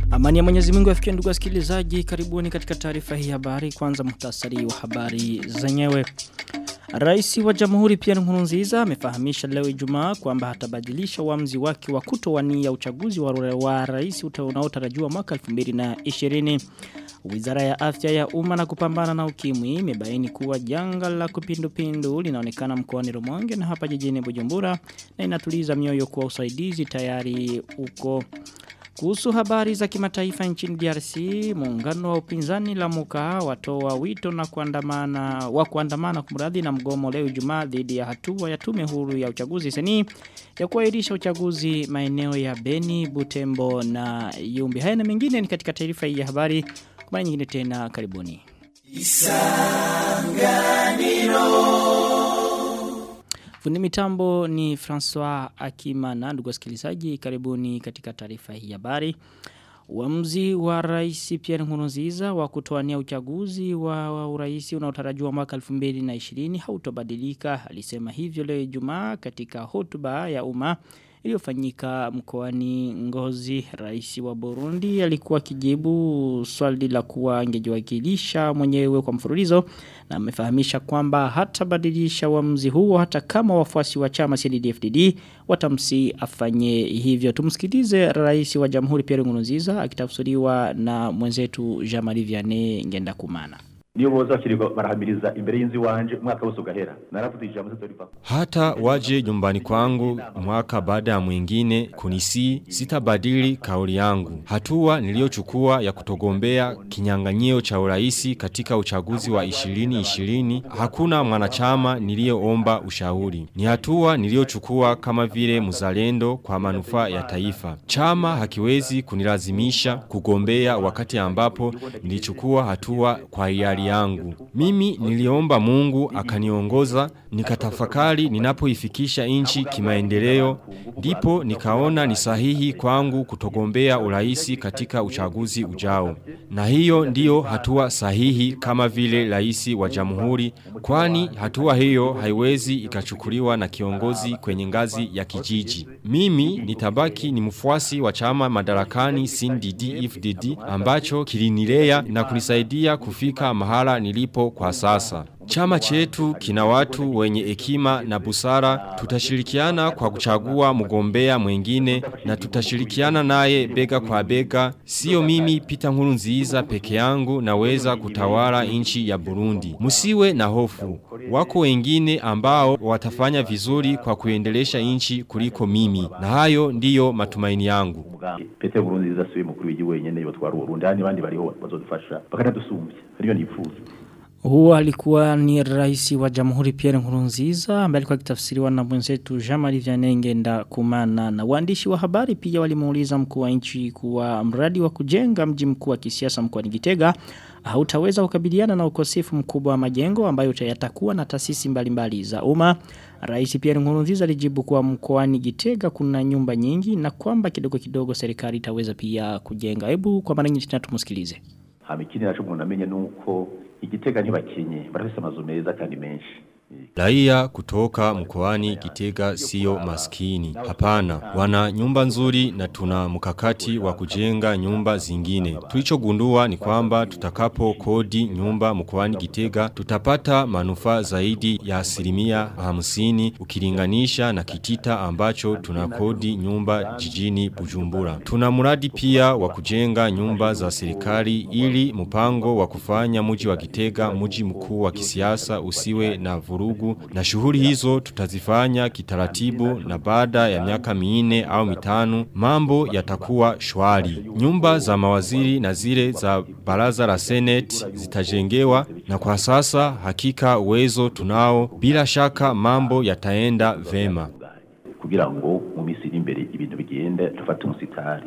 Amani ya Mwenyezi Mungu afikie ndugu wasikilizaji, karibuni katika taarifa hii habari. Kwanza muhtasari wa habari zenyewe. Rais wa Jamhuri Pierre Nkurunziza amefahamisha leo Ijumaa kwamba hatabadilisha uamuzi wake wa kutowania uchaguzi wa, wa rais unaotarajiwa mwaka 2020. Wizara ya Afya ya Umma na kupambana na ukimwi imebaini kuwa janga la kupindupindu linaonekana mkoani Rumonge na hapa jijini Bujumbura na inatuliza mioyo kuwa usaidizi tayari uko kuhusu habari za kimataifa nchini DRC, muungano wa upinzani la muka watoa wito na kuandamana wa kuandamana kumradhi na mgomo leo Ijumaa dhidi ya hatua ya tume huru ya uchaguzi seni ya kuahirisha uchaguzi maeneo ya Beni, Butembo na Yumbi. Haya na mengine ni katika taarifa hii ya habari. Kwa mara nyingine tena karibuni. Isanganiro Fundi mitambo ni François Akimana ndugu wasikilizaji karibuni katika taarifa hii habari. Uamuzi wa Rais Pierre Nkurunziza wa kutoania uchaguzi wa, wa urais unaotarajiwa mwaka 2020 hautobadilika alisema hivyo leo Ijumaa katika hotuba ya umma iliyofanyika mkoani Ngozi rais wa Burundi alikuwa kijibu swali la kuwa angejiwakilisha mwenyewe kwa mfululizo na amefahamisha kwamba hatabadilisha uamuzi huo hata kama wafuasi wa chama CNDD-FDD watamsi afanye hivyo tumsikilize rais wa Jamhuri Pierre Nkurunziza akitafsiriwa na mwenzetu Jean-Marie Vianney Ngendakumana niyo boza bakirirwa barahamiriza imbere y'inzu wanje umwaka wose ugahera naravuze ijambo tutoripa hata waje nyumbani kwangu mwaka baada ya mwingine kunisi sitabadili kauli yangu hatua niliyochukua ya kutogombea kinyang'anyio cha uraisi katika uchaguzi wa 2020 hakuna mwanachama niliyeomba ushauri ni hatua niliyochukua kama vile mzalendo kwa manufaa ya taifa chama hakiwezi kunilazimisha kugombea wakati ambapo nilichukua hatua kwa hiari yangu. Mimi niliomba mungu akaniongoza, nikatafakari ninapoifikisha inchi kimaendeleo, ndipo nikaona ni sahihi kwangu kutogombea uraisi katika uchaguzi ujao. Na hiyo ndiyo hatua sahihi kama vile raisi wa jamhuri, kwani hatua hiyo haiwezi ikachukuliwa na kiongozi kwenye ngazi ya kijiji. Mimi nitabaki ni mfuasi wa chama madarakani CNDD-FDD ambacho kilinilea na kunisaidia kufika mahala nilipo kwa sasa. Chama chetu kina watu wenye hekima na busara, tutashirikiana kwa kuchagua mgombea mwengine na tutashirikiana naye bega kwa bega. Sio mimi Peter Nkurunziza peke yangu naweza kutawala nchi ya Burundi. Musiwe na hofu. Wako wengine ambao watafanya vizuri kwa kuendelesha nchi kuliko mimi. Na hayo ndiyo matumaini yangu. Peter Nkurunziza siwe mukuru w'igihugu wenyene yotwara Burundi, handi bandi bariho bazodufasha bakanadusumbya. Ariyo nifuza. Huo alikuwa ni rais wa Jamhuri Pierre Nkurunziza ambaye alikuwa akitafsiriwa na mwenzetu Jean-Marie Vianney Ngenda Kumana na waandishi wa habari pia walimuuliza mkuu wa nchi kuwa mradi wa kujenga mji mkuu wa kisiasa mkoani Gitega hautaweza kukabiliana na ukosefu mkubwa wa majengo ambayo yatakuwa na taasisi mbalimbali za umma. Rais Pierre Nkurunziza alijibu kuwa mkoani Gitega kuna nyumba nyingi na kwamba kidogo kidogo serikali itaweza pia kujenga. Hebu kwa mara nyingine tumusikilize. Hamikini nacho umuntu amenye nuko igitega ntibakenye barafise amazu meza kandi menshi Raia kutoka mkoani Gitega sio maskini. Hapana, wana nyumba nzuri na tuna mkakati wa kujenga nyumba zingine. Tulichogundua ni kwamba tutakapo kodi nyumba mkoani Gitega tutapata manufaa zaidi ya asilimia hamsini ukilinganisha na kitita ambacho tunakodi nyumba jijini Bujumbura. Tuna mradi pia wa kujenga nyumba za serikali ili mpango wa kufanya mji wa Gitega mji mkuu wa kisiasa usiwe na vurugu na shughuli hizo tutazifanya kitaratibu na baada ya miaka minne au mitano mambo yatakuwa shwari. Nyumba za mawaziri na zile za baraza la senate zitajengewa na kwa sasa hakika uwezo tunao bila shaka mambo yataenda vema. kugira ngo mu misi iri imbere ibintu bigende tufate umusitari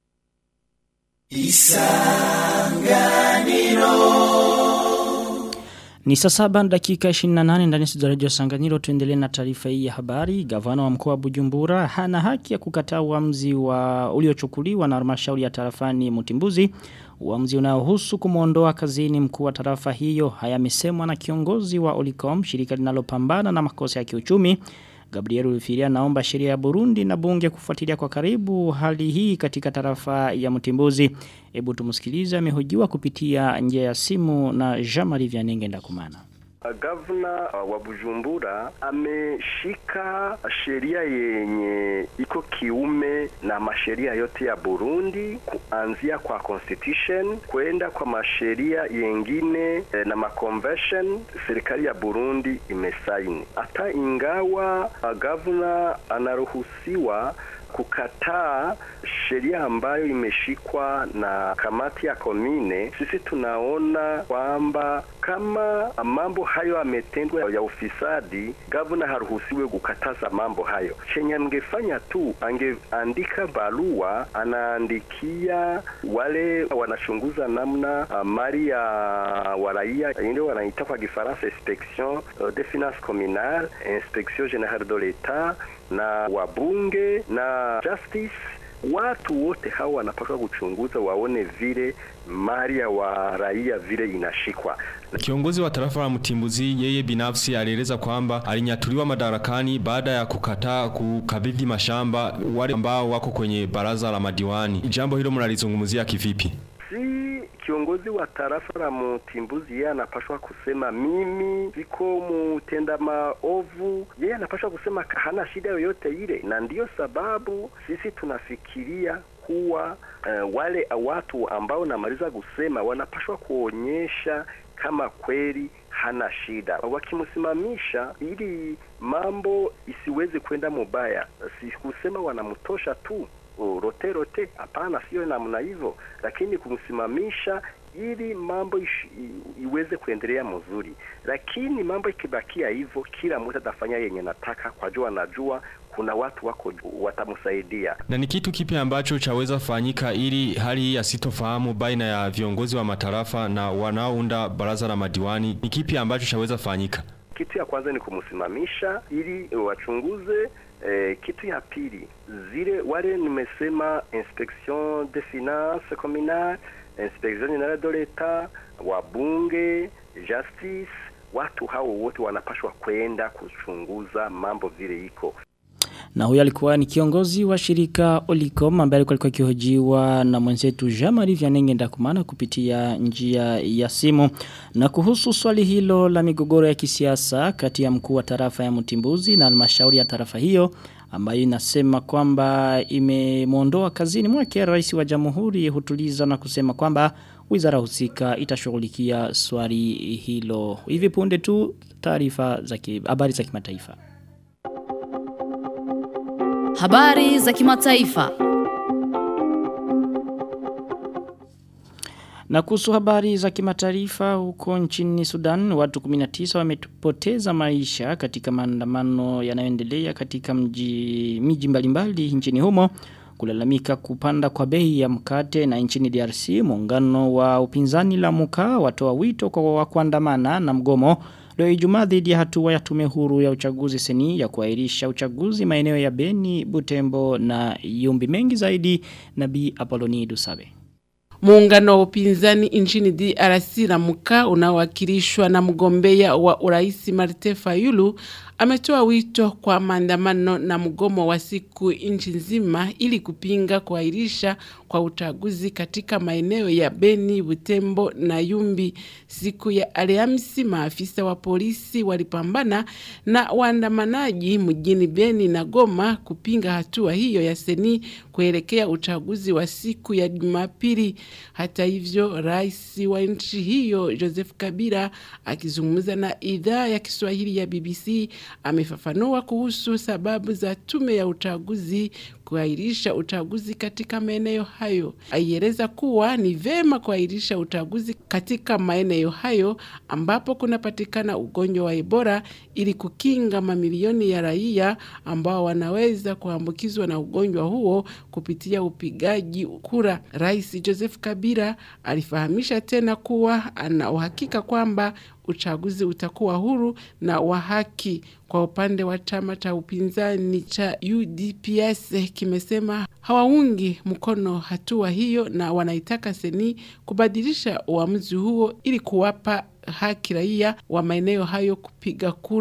Ni saa saba na dakika 28 ndani ya Radio Sanganiro tuendelee na taarifa hii ya habari. Gavana wa mkoa wa Bujumbura hana haki ya kukataa uamuzi wa uliochukuliwa na halmashauri ya tarafani Mutimbuzi. Uamuzi unaohusu kumuondoa kazini mkuu wa tarafa hiyo hayamesemwa na kiongozi wa Olicom, shirika linalopambana na makosa ya kiuchumi Gabriel Rufiria naomba sheria ya Burundi na bunge kufuatilia kwa karibu hali hii katika tarafa ya Mtimbuzi. Hebu tumsikilize amehojiwa kupitia njia ya simu na Jean-Marie Vianenge Ndakumana. Gavana wa Bujumbura ameshika sheria yenye iko kiume na masheria yote ya Burundi kuanzia kwa constitution kwenda kwa masheria yengine eh, na maconvention serikali ya Burundi imesaini. Hata ingawa gavana anaruhusiwa kukataa sheria ambayo imeshikwa na kamati ya komine, sisi tunaona kwamba kama mambo hayo ametendwa ya ufisadi, gavana haruhusiwe kukataza mambo hayo. Chenye angefanya tu angeandika barua, anaandikia wale wanachunguza namna uh, mali ya waraia ile wanaita kwa Kifaransa inspection uh, des finances communales, inspection générale de l'etat na wabunge na justice watu wote hao wanapaswa kuchunguza waone vile mali ya wa raia vile inashikwa. Kiongozi wa tarafa la Mtimbuzi yeye binafsi alieleza kwamba alinyatuliwa madarakani baada ya kukataa kukabidhi mashamba wale ambao wako kwenye baraza la madiwani. Jambo hilo mnalizungumzia kivipi? Si kiongozi wa tarafa la Mtimbuzi yeye anapashwa kusema mimi siko mutenda maovu, yeye anapashwa kusema hana shida yoyote ile, na ndiyo sababu sisi tunafikiria kuwa uh, wale watu ambao namaliza kusema wanapashwa kuonyesha kama kweli hana shida. Wakimsimamisha ili mambo isiweze kwenda mubaya, si kusema wanamtosha tu rote rote, hapana, sio namna hivyo, lakini kumsimamisha ili mambo ish, iweze kuendelea mzuri. Lakini mambo ikibakia hivyo, kila mtu atafanya yenye nataka, kwa jua anajua kuna watu wako watamsaidia. Na ni kitu kipi ambacho chaweza fanyika ili hali hii asitofahamu baina ya viongozi wa matarafa na wanaounda baraza la madiwani? Ni kipi ambacho chaweza fanyika? Kitu ya kwanza ni kumsimamisha ili wachunguze Eh, kitu ya pili zile wale nimesema inspection des finances communales, inspection générale de l'etat, wabunge, justice, watu hao wote wanapashwa kwenda kuchunguza mambo vile iko. Na huyo alikuwa ni kiongozi wa shirika Olicom ambaye alikuwa akihojiwa na mwenzetu Jamari Vyanenge Ndakumana kupitia njia ya simu. Na kuhusu swali hilo la migogoro ya kisiasa kati ya mkuu wa tarafa ya Mtimbuzi na halmashauri ya tarafa hiyo ambayo inasema kwamba imemuondoa kazini mwake rais wa jamhuri hutuliza na kusema kwamba wizara husika itashughulikia swali hilo. Hivi punde tu taarifa za habari za kimataifa. Habari za kimataifa. Na kuhusu habari za kimataifa huko nchini Sudan, watu 19 wamepoteza maisha katika maandamano yanayoendelea katika mji miji mbalimbali nchini humo kulalamika kupanda kwa bei ya mkate na nchini DRC muungano wa upinzani la muka watoa wito kwa wa kuandamana na mgomo leo Ijumaa dhidi ya hatua ya tume huru ya uchaguzi seni ya kuahirisha uchaguzi maeneo ya Beni, Butembo na Yumbi mengi zaidi na Bi Apoloni Dusabe. Muungano wa upinzani nchini DRC Ramuka unaowakilishwa na mgombea wa uraisi Martin Fayulu ametoa wito kwa maandamano na mgomo wa siku nchi nzima ili kupinga kuahirisha kwa uchaguzi katika maeneo ya Beni, Butembo na Yumbi. Siku ya Alhamisi, maafisa wa polisi walipambana na waandamanaji mjini Beni na Goma kupinga hatua hiyo ya seni kuelekea uchaguzi wa siku ya Jumapili. Hata hivyo, rais wa nchi hiyo Joseph Kabila akizungumza na idhaa ya Kiswahili ya BBC amefafanua kuhusu sababu za tume ya uchaguzi kuahirisha uchaguzi katika maeneo hayo. Aieleza kuwa ni vema kuahirisha uchaguzi katika maeneo hayo ambapo kunapatikana ugonjwa wa Ebola ili kukinga mamilioni ya raia ambao wanaweza kuambukizwa na ugonjwa huo kupitia upigaji kura. Rais Joseph Kabila alifahamisha tena kuwa ana uhakika kwamba uchaguzi utakuwa huru na wa haki. Kwa upande wa chama cha upinzani cha UDPS kimesema hawaungi mkono hatua hiyo na wanaitaka seni kubadilisha uamuzi huo ili kuwapa haki raia wa maeneo hayo kupiga kura.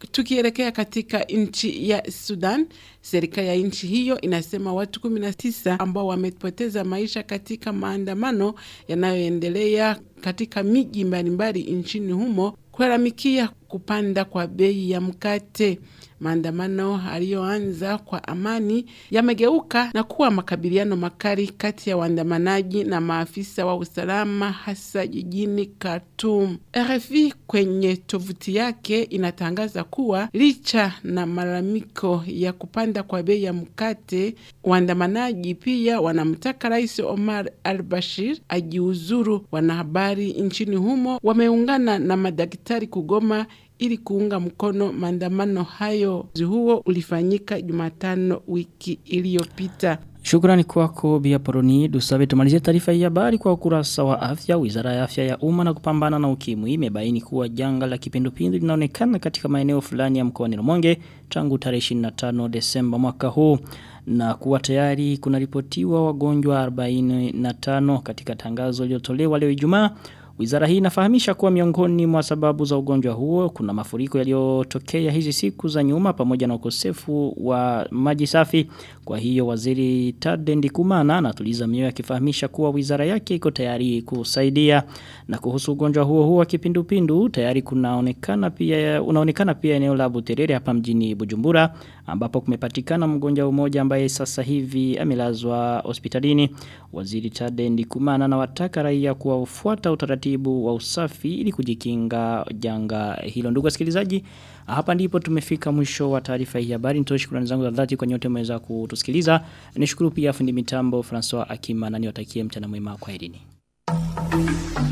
Tukielekea katika nchi ya Sudan, serikali ya nchi hiyo inasema watu 19 ambao wamepoteza maisha katika maandamano yanayoendelea katika miji mbalimbali nchini humo kulalamikia kupanda kwa bei ya mkate. Maandamano aliyoanza kwa amani yamegeuka na kuwa makabiliano makali kati ya waandamanaji na maafisa wa usalama hasa jijini Khartoum. RFI kwenye tovuti yake inatangaza kuwa licha na malalamiko ya kupanda kwa bei ya mkate, waandamanaji pia wanamtaka Rais Omar al-Bashir ajiuzuru. Wanahabari nchini humo wameungana na madaktari kugoma ili kuunga mkono maandamano hayo. Huo ulifanyika Jumatano wiki iliyopita. Shukrani kwako Bia Poroni. Dusabe tumalizie taarifa hii habari kwa ukurasa wa afya. Wizara ya afya ya umma na kupambana na ukimwi imebaini kuwa janga la kipindupindu linaonekana katika maeneo fulani ya mkoani Rumonge tangu tarehe 25 Desemba mwaka huu na kuwa tayari kunaripotiwa wagonjwa 45 katika tangazo lililotolewa leo Ijumaa. Wizara hii inafahamisha kuwa miongoni mwa sababu za ugonjwa huo kuna mafuriko yaliyotokea hizi siku za nyuma pamoja na ukosefu wa maji safi. Kwa hiyo waziri Tadendi Kumana anatuliza mioyo akifahamisha kuwa wizara yake iko tayari kusaidia. Na kuhusu ugonjwa huo huo wa kipindupindu tayari kunaonekana pia unaonekana pia eneo la Buterere hapa mjini Bujumbura ambapo kumepatikana mgonjwa mmoja ambaye sasa hivi amelazwa hospitalini. Waziri Tadendi Kumana na wataka raia kuwafuata utaratibu wa usafi ili kujikinga janga hilo. Ndugu wasikilizaji, hapa ndipo tumefika mwisho wa taarifa hii habari. Nitoe shukrani zangu za dhati kwa nyote mmeweza kutusikiliza. Nishukuru pia fundi mitambo Francois Akima na niwatakie mchana mwema kwa herini.